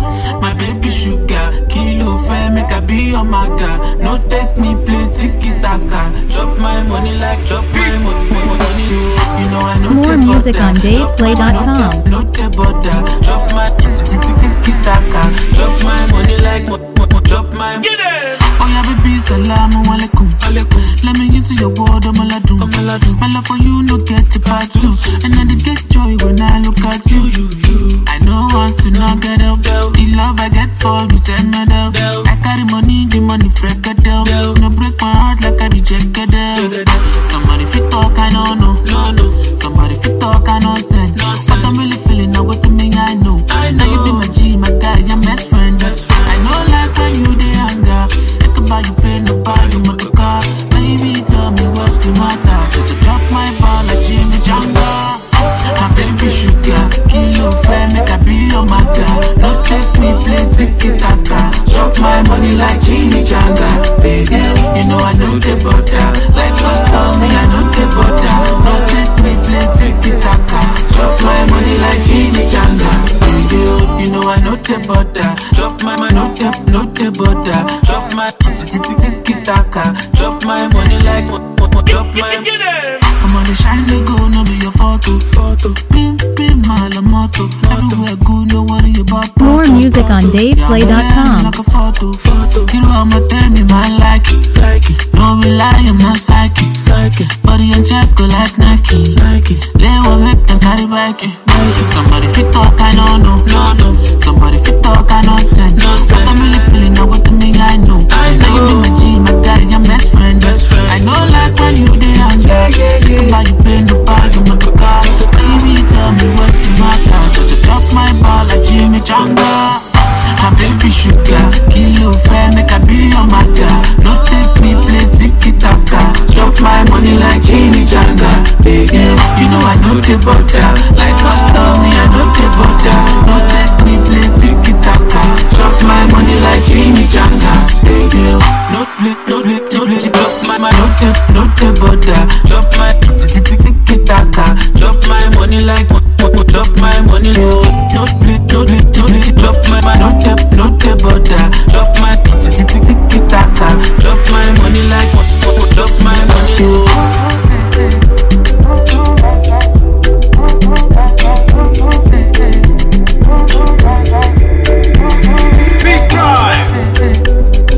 My baby sugar, kilo fair, make I be your maga. No take me play tiki taka. Drop my money like drop my money. money. You know I know More take music butter. on DavePlay.com. Drop my- No take butter. Drop my tiki taka. Drop my money like mo- mo- mo- drop my. Get it. Oh yeah, baby, salamu alaikum. alaikum. Let me into your world, I'm aladun. My love for you, no get it part two. And I dey get joy when I look at you. I know want to not get up. The love I get for you, send me down. I carry money, the money freak it down. No break my heart like I reject it Somebody fit talk, I don't know. No, no. Somebody fit talk, I know send. But I'm really feeling now what to me, I know. Now you be my G, my guy, your best friend. I know like when you dey anger. Think about you play no buy you my car. Baby, tell me what's the matter. Did you drop my ball like Jimmy Janga? My baby sugar, kilo fair, make I be your maga. No take me play tiki taka. Drop my money like Jimmy Janga. Baby, you know I know the butter. Like custom, me I know the butter. No take me play tiki taka. Drop my money like Jimmy Janga. Baby, you know I know the butter. Drop my money, no the, no the butter. Drop my tiki taka. Drop my money like, mo- mo- mo- drop my. I'm on the shine they go, no be your photo. Photo. Pim, pim, my la moto. Everywhere good, no worry about More photo. music on Photo. DavePlay.com. Yeah, I'm like a photo. Photo. You know I'ma tell me, man, like it. Like it. No rely, I'm not psychic. Psychic. Body on check, go like Nike. Nike. Lay one make them carry back it. Somebody fit talk, I don't know. No, no. Somebody fit talk, I know send. No send. I'm really feeling now what to me, I know. I know. Now you be my G, my guy, your best friend. Best friend. I know like when you dey anger. Yeah, yeah, yeah. Think about you play no bag, you make a car. Baby, tell me what's the matter. Just drop my ball like Jimmy Janga. My baby sugar, kilo fair, make I be your maga. No take me play tiki taka. Drop my money like Jimmy Janga. Baby, you know I know the butter. Like custom, me I know the butter. No take me play tiki taka. Drop my money like Jimmy Janga. Baby, no play, no play, no play. Drop my, my no the, no the butter. Drop my tiki taka. Drop my money like, mo- mo- mo- drop my money low. No play, no play, no play. Drop my, my no the, no the butter. Drop my tiki taka. Drop my money like, mo- mo- mo- drop my money low. Big drive.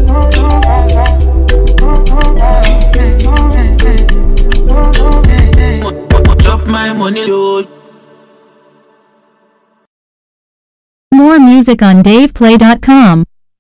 Mo- mo- Drop my money low. More music on DavePlay.com.